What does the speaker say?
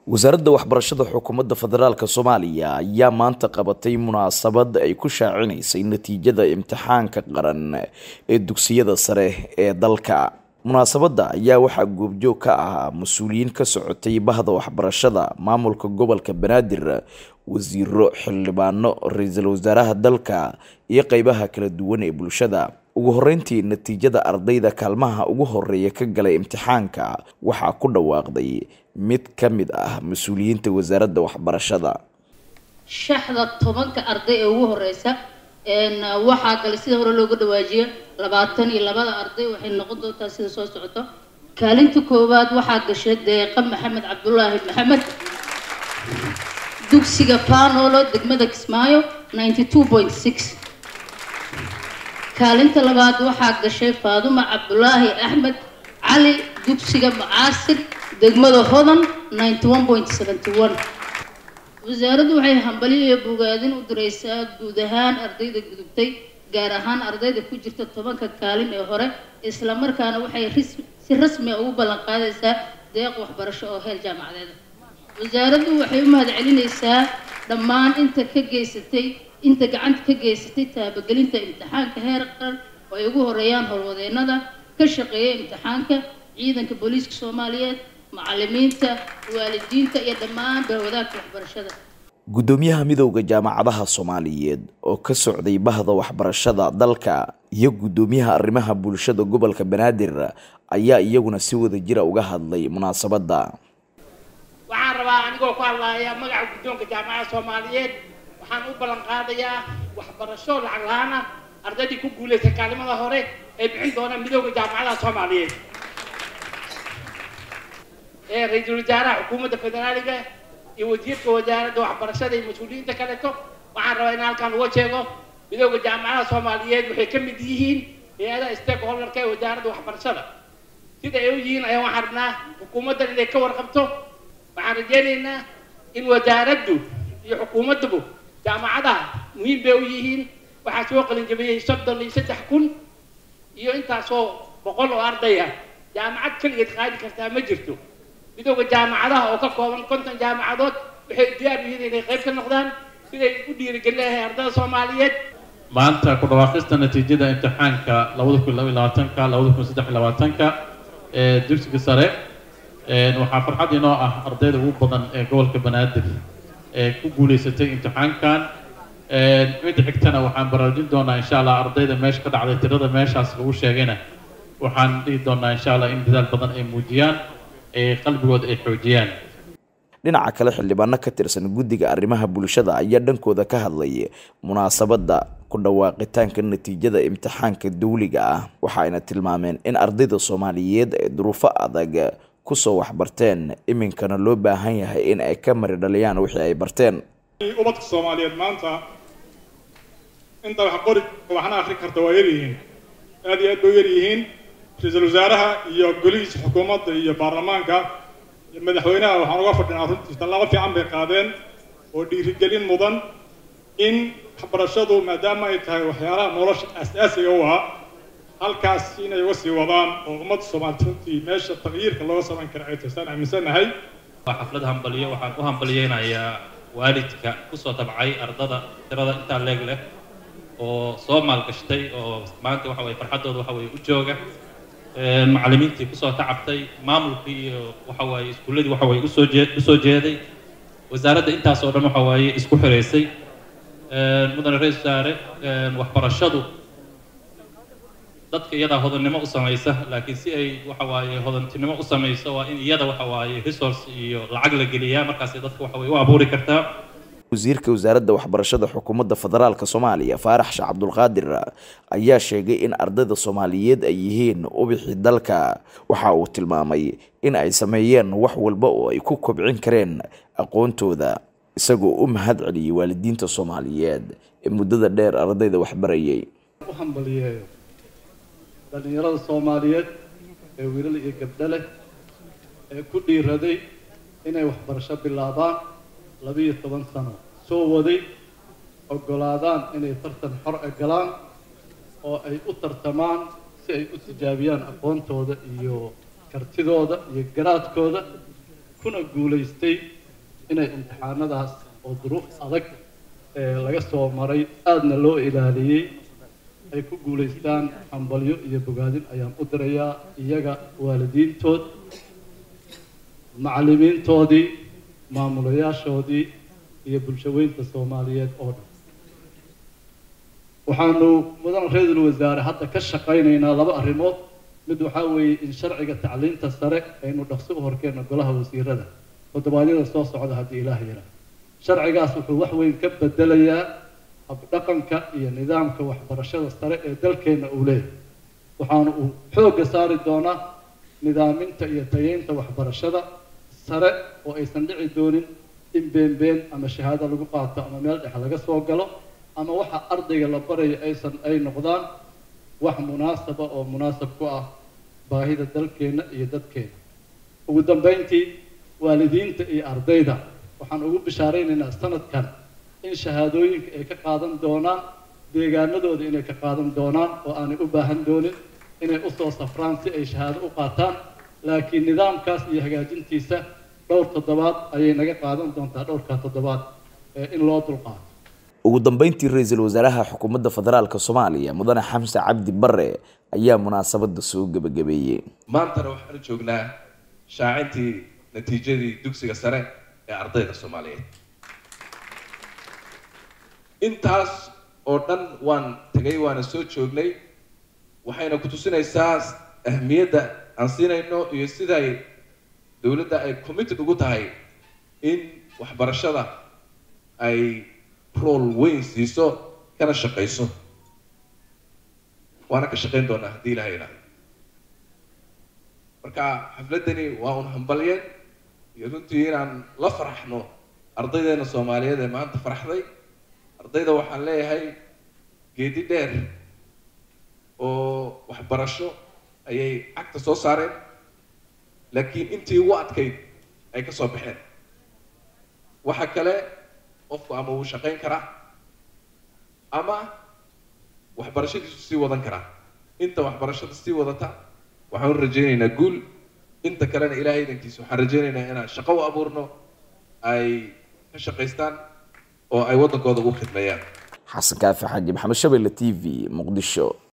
wasaaradda waxbarashada xukuumadda federaalk soomaaliya ayaa maanta qabatay munaasabad ay ku shaacinaysay natiijada imtixaanka qaran ee dugsiyada sare ee dalka munaasabadda ayaa waxaa goobjoog ka ahaa mas-uuliyiin ka socotay bahda waxbarashada maamulka gobolka banaadir wasiiro xildhibaano ra-iisul wasaaraha dalka iyo qeybaha kala duwan ee bulshada ugu horeyntii natiijada ardayda kaalmaha ugu horeeya ka galay imtixaanka waxaa ku dhawaaqday mid ka mid ah mas-uuliyiinta wasaaradda waxbarashada shaxda tobanka arday ee ugu horeysa waxaa galay sida hore looga dhawaajiyo labaatan iyo labada arday waxay noqon doontaa sida soo socoto kaalinta koowaad waxaa gashay deeqa maxamed cabdulaahi maxamed dugsiga fanolo degmada kismaayo ninety two point six kaalinta labaad waxaa gashay faaduma cabdulaahi axmed cali dugsiga macaasir degmada hodan ninety one point seventy one wasaaraddu waxay hambaliyo iyo bogaadin u direysaa guud ahaan ardayda gudubtay gaar ahaan ardayda ku jirta tobanka kaalin ee hore islamarkaana waxay si rasmi a ugu ballan qaadaysaa deeq waxbarasho oo heer jaamacadeeda wasaaraddu waxay u mahadcelinaysaa dhammaan inta ka geysatay inta gacanta ka geysatay taabagelinta imtixaanka heer qaran oo ay ugu horeeyaan howlwadeenada ka shaqeeya imtixaanka ciidanka booliiska soomaaliyeed macalimiinta waalidiinta iyo dhammaan bahwadaagta waxbarashada guddoomiyaha midowda jaamacadaha soomaaliyeed oo ka socday bahda waxbarashada dalka iyo guddoomiyaha arrimaha bulshada gobolka banaadir ayaa iyaguna si wada jira uga hadlay munaasabadda waxaan rabaa anigoo ku hadlaaya magaca guddoonka jaamacada soomaaliyeed waxaan u ballan qaadayaa waxbarasho lacag la-aan ah ardaydii ku guulaysa kaalimada hore ee bixin doona midowda jaamacadaha soomaaliyeed ee ra-iisul wasaaraha xukuumadda federaaliga iyo wasiirka wasaaradda waxbarashada iyo mas-uuliyiinta kaleeto waxaan rabaa in halkaan uga sheego midowda jaamacadaha soomaaliyeed waxay ka mid yihiin hay-adaha stakeholderka ee wasaaradda waxbarashada sida ay u yihiin ayaan waxaan rabnaa xukuumaddan inay ka warqabto waxaan rajeynaynaa in wasaaraddu iyo xukuumaddubu jaamacadaha muhiim bay u yihiin waxaa soo qalinjabiyey soddon iyo saddex kun iyo intaasoo boqol oo ardaya jaamacad keligeed qaadi kartaa ma jirto midowda jaamacadaha oo ka kooban konton jaamacadood waxay diyaar yihiin inay qayb ka noqdaan siday u dhiirigelin lahay ardada soomaaliyeed maanta ku dhawaaqista natiijada imtixaanka labada kun laba iyo labaatanka labada kun saddex iyo labaatanka ee dugsiga sare waxaa farxad inoo ah ardayda ugu badan ee gobolka banaadir ee ku guulaysatay imtixaankan midda xigtana waxaan baraarujin doonaa insha allah ardayda meesha ka dhacday tirada meeshaas lagu sheegayna waxaan dhihi doonaa insha allah in dadaal badan ay muujiyaan ee qalbigooda ay xoojiyaan dhinaca kale xildhibaano ka tirsan guddiga arrimaha bulshada ayaa dhankooda ka hadlay munaasabadda ku dhawaaqitaanka natiijada imtixaanka dawliga ah waxaayna tilmaameen in ardayda soomaaliyeed ay duruufo adag kusoo waxbarteen iminkana loo baahan yahay in ay ka mari dhaliyaan wixii ay barteen ubadka soomaaliyeed maanta inta wax qori waxna akrin karta waa yaryihiin aad iyo aad bay u yaryihiin ra-iisul wasaaraha iyo golihiisa xukuumadda iyo baarlamaanka iyo madaxweynaha waxaan uga fadhinaa runtii tallaabo fiican bay qaadeen oo dhiirigelin mudan in waxbarashadu maadaama ay tahay waxyaalaha nolosha aas-aasiga u ah halkaas inay uga sii wadaan oo ummadda soomaaliyeed runtii meesha taqyiirka looga samayn kara ay taysaan aaminsannahay waa xaflad hambaliyo waxaan u hambaliyeynayaa waalidka kusoo tabcay ardada tirada intaa leeg leh oo soo maalgashtay oo maanta waxa weye farxaddooda waxa weye u jooga macallimiintii kusoo tacabtay maamulkii iyo waxa waaye iskuulladii waxa waye usoo jee usoo jeeday wasaaradda intaas oo dhan waxa waaye isku xiraysay mudane ra-isul wasaare waxbarashadu dadka iyadaa hodannimo u samaysa laakiin si ay waxa waaye hodantinimo u samayso waa in iyada waxa waaye resource iyo lacag la geliyaa markaasay dadka waxa waye u abuuri kartaa wasiirka wasaaradda waxbarashada xukuumadda federaalk soomaaliya faarax sheekh cabdulqaadir ayaa sheegay in ardayda soomaaliyeed ay yihiin ubixi dalka waxa uu tilmaamay in ay sameeyeen wax walba oo ay ku kobcin kareen aqoontooda isagoo u mahad celiyey waalidiinta soomaaliyeed ee muddada dheer ardayda waxbarayay u hambaliyeeyo dhallinyarada soomaaliyeed ee wiilal iyo gabdho leh ee ku dhiiraday inay waxbarasho bilaabaan labiiyo toban sano soo waday oggolaadaan inay tartan xor e galaan oo ay u tartamaan si ay u tijaabiyaan aqoontooda iyo kartidooda iyo garaadkooda kuna guulaystay inay imtixaanadaas oo duruuf adag ee laga soo maray aadna loo ilaaliyey ay ku guulaystaan hambalyo iyo bogaadin ayaan u dirayaa iyaga waalidiintood macallimiintoodii maamulayaashoodii iyo bulshaweynta soomaaliyeed oo dhan waxaanu mudan ra-iisul wasaare hadda ka shaqaynaynaa laba arrimood mid waxaa weeye in sharciga tacliinta sare aynu dhaqso u horkeenno golaha wasiirada toddobaadyada soo socda haddii ilaah yaraa sharcigaas wuxuu wax weyn ka bedelayaa habdhaqanka iyo nidaamka waxbarashada sare ee dalkeenna uu leeyahay waxaana uu xoogga saari doonaa nidaaminta iyo tayeynta waxbarashada sare oo aysan dhici doonin in beenbeen ama shahaado lagu qaato ama meel dhex laga soo galo ama waxa ardayga la barayo aysan ay noqdaan wax munaasaba oo munaasab ku ah baahida dalkeenna iyo dadkeena ugu dambeyntii waalidiinta iyo ardayda waxaan ugu bishaaraynaynaa sanadkan in shahaadooyinka ay ka qaadan doonaan deegaanadooda inay ka qaadan doonaan oo aanay u baahan doonin inay usoo safraan si ay shahaado u qaataan laakiin nidaamkaas iyo hagaajintiisa dhowr toddobaad ayay naga qaadan doontaa dhowrkaa toddobaad ee in loo dulqaato ugu dambeyntii ra-iisul wasaaraha xukuumadda federaalk soomaaliya mudane xamse cabdi bare ayaa munaasabada soo gebagabeeyey maantana waxaanu joognaa shaacintii natiijadii dugsiga sare ee ardayda soomaaliyeed intaas oo dhan waan tegay waana soo joognay waxayna ku tusinaysaa ahmiyadda aan siinayno iyo siday dowladda ay committed ugu tahay in waxbarashada ay rool weyn siiso kana shaqayso waana ka shaqayn doonaa haddii ilaha yidhahdo marka xafladdani waa un hambalyeen iyo runtii inaan la faraxno ardaydeena soomaaliyeed ee maanta faraxday ardayda waxaan leeyahay geedi dheer oo waxbarasho ayay cagta soo saareen laakiin intii ugu adkayd ay ka soo baxeen waxa kale qofku ama wuu shaqayn karaa ama waxbarashadiisu sii wadan karaa inta waxbarashada sii wadata waxaan u rajaynaynaa guul inta kalena ilaahay idankiisa waxaan rajaynaynaa inaan shaqo u abuurno ay ka shaqaystaan oo ay waddankooda ugu khidmeeyaan xasan kaafi xaaji maxamed shabelle t v muqdisho